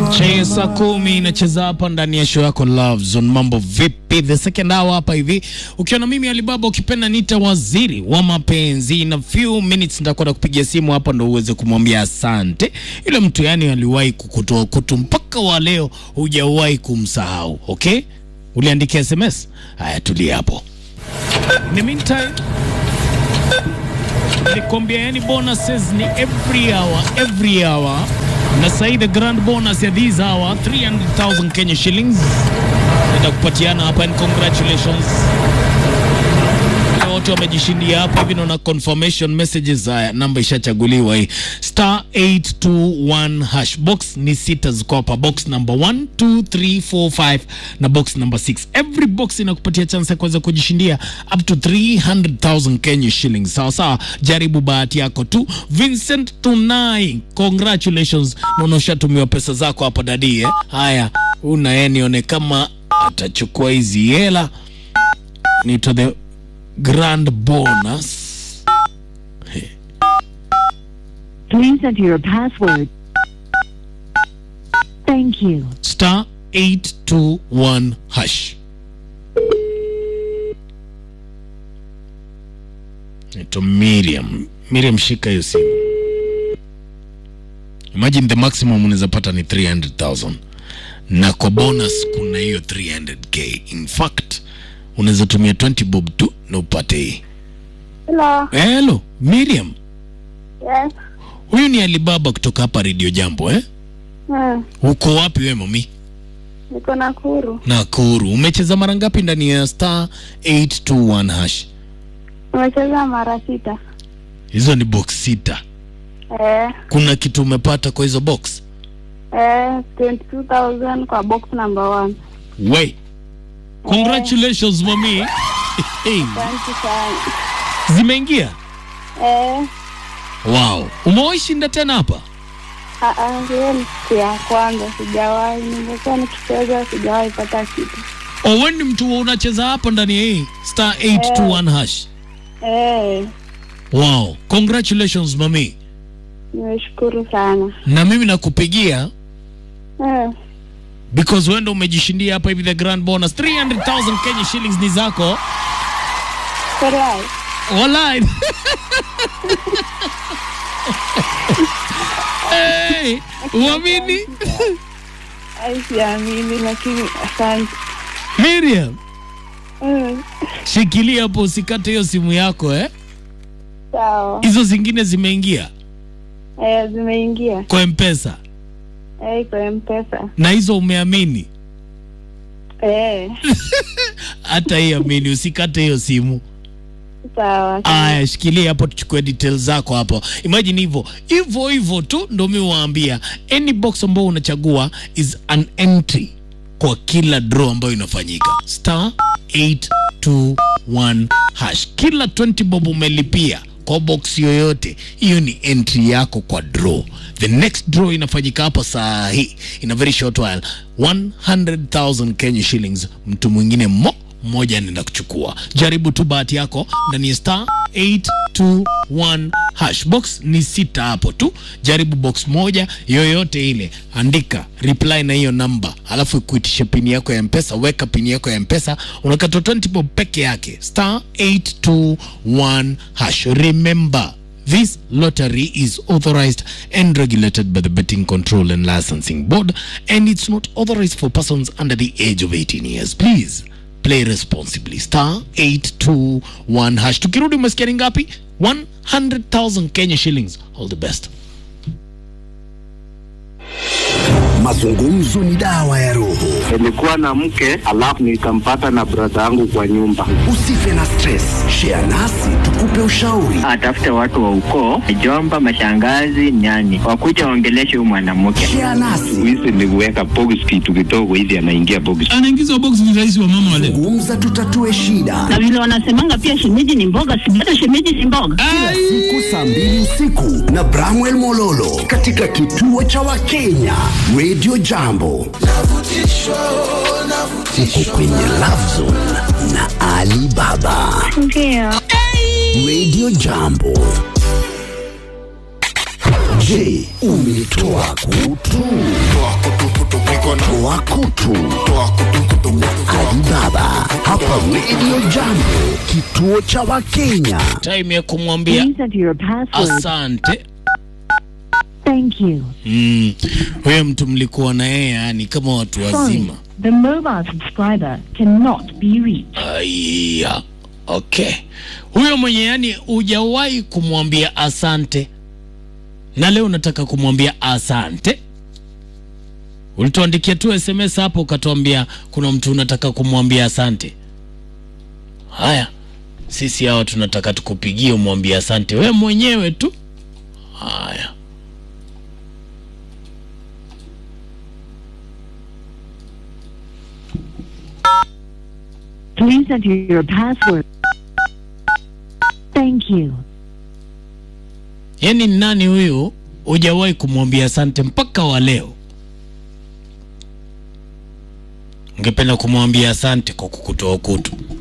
Chea saa kumi inacheza hapa ndani ya show yako Love Zone. Mambo vipi? The second hour hapa hivi, ukiwa na mimi Alibaba, ukipenda nita waziri wa mapenzi. In a few minutes nitakwenda kupigia simu hapa ndo uweze kumwambia asante yule mtu, yani aliwahi kukutoa kutu mpaka wa leo hujawahi kumsahau. Okay, uliandikia SMS? Haya, tulia hapo. In the meantime nilikwambia yani bonuses ni every hour every hour na sahii the grand bonus ya this hour 300,000 Kenya shillings naenda kupatiana hapa and congratulations Wale wote wamejishindia hapa hivi naona confirmation messages haya namba ishachaguliwa hii star 821 hash box ni sita ziko hapa box number 1 2 3 4 5 na box number 6 every box inakupatia chance ya kuweza kujishindia up to 300,000 Kenya shillings sawa sawa jaribu bahati yako tu Vincent Tunai congratulations naona ushatumiwa pesa zako hapa dadie haya una yeye nione kama atachukua hizi hela ni to the grand bonus Please enter your password. Thank you. star 821 hash Ito Miriam. Miriam, shika hiyo simu. Imagine the maximum unaweza pata ni 300,000 na kwa bonus kuna hiyo 300k. In fact unaweza tumia 20 bob tu na upate hii. Hello. Hello Miriam, Yes. huyu ni Alibaba kutoka hapa Radio Jambo eh? Hmm. Uko wapi we mami? Niko Nakuru. Nakuru. Umecheza mara ngapi ndani ya star 821 hash? Nimecheza mara sita. Hizo ni box sita. Eh, Kuna kitu umepata kwa hizo box? eh, 22,000 kwa box number one. We. Congratulations mami. Hey, Asante sana. zimeingia? Eh, Wow. Umewahi shinda tena hapa? ah, ah, hiyo ni siku ya kwanza sijawahi. Nimekuwa nikicheza sijawahi pata kitu. O, wewe ni mtu unacheza hapa ndani ya hii star 821 hash. Eh, Wow. Congratulations mami. nimeshukuru sana. Na mimi nakupigia Eh, because wewe ndo umejishindia hapa hivi the grand bonus 300,000 Kenya shillings ni zako. Furahi. Walai. hey, uamini? Ai, siamini lakini asante. Miriam, Mm, shikilia hapo usikate hiyo simu yako eh. sawa. Hizo zingine zimeingia Eh, zimeingia. kwa M-Pesa Eh, kwa mpesa. na hizo umeamini. Eh, Hata hii amini, usikate hiyo simu. sawa. Aya, shikilia hapo, tuchukue details zako hapo. Imagine hivyo hivyo hivyo tu, ndo mi waambia, any box ambao unachagua is an entry kwa kila draw ambayo inafanyika star 821 hash. Kila 20 bob umelipia kwa box yoyote, hiyo ni entry yako kwa draw. The next draw inafanyika hapa saa hii in a very short while, 100,000 Kenya shillings. Mtu mwingine mo mmoja anaenda kuchukua. Jaribu tu bahati yako ndani ya star 821 hash. Box ni sita hapo tu, jaribu box moja yoyote ile, andika reply na hiyo namba, alafu ikuitishe pini yako ya mpesa. Weka pini yako ya mpesa, unakata 20 bob peke yake, star 821 hash. Remember This lottery is authorized and regulated by the Betting Control and Licensing Board, and it's not authorized for persons under the age of 18 years. Please play responsibly. Star 821 hash. Tukirudi umesikia ni ngapi? 100,000 Kenya shillings. All the best. Mazungumzo ni dawa ya roho. Nilikuwa na mke alafu nikampata na brada yangu kwa nyumba. Usife na stress, share nasi tukupe ushauri. atafute watu wa ukoo, mjomba, mashangazi, nyani, wakuja waongeleshe huyu mwanamke. Share nasi, Hizi ni kuweka box kitu kidogo hivi, anaingia box. anaingizwa box ni rais wa mama wa leo. gumza, tutatue shida. na vile wanasemanga pia shemeji ni mboga, si hata shemeji ni mboga. Siku saa mbili usiku na Bramwell Mololo katika kituo cha Wakenya Radio Jambo. Uko kwenye Love Zone na Ali Baba. Ndio. Radio Jambo. Je, umetoa kutu? toa kutu Alibaba hapa Radio Jambo, kituo cha Wakenya. time ya kumwambia Please enter your password. asante Thank you. mm. huyo mtu mlikuwa na yeye yani kama watu Sorry, wazima the mobile subscriber cannot be reached. Aya, okay. Huyo mwenye yani hujawahi kumwambia asante na leo unataka kumwambia asante, ulituandikia tu SMS hapo ukatuambia kuna mtu unataka kumwambia asante. Haya, sisi hawa tunataka tukupigie umwambie asante we mwenyewe tu. Haya, Please enter your password. Thank you. yani nani huyu hujawahi kumwambia asante mpaka wa leo? Ungependa kumwambia asante kwa kukutoa kutu.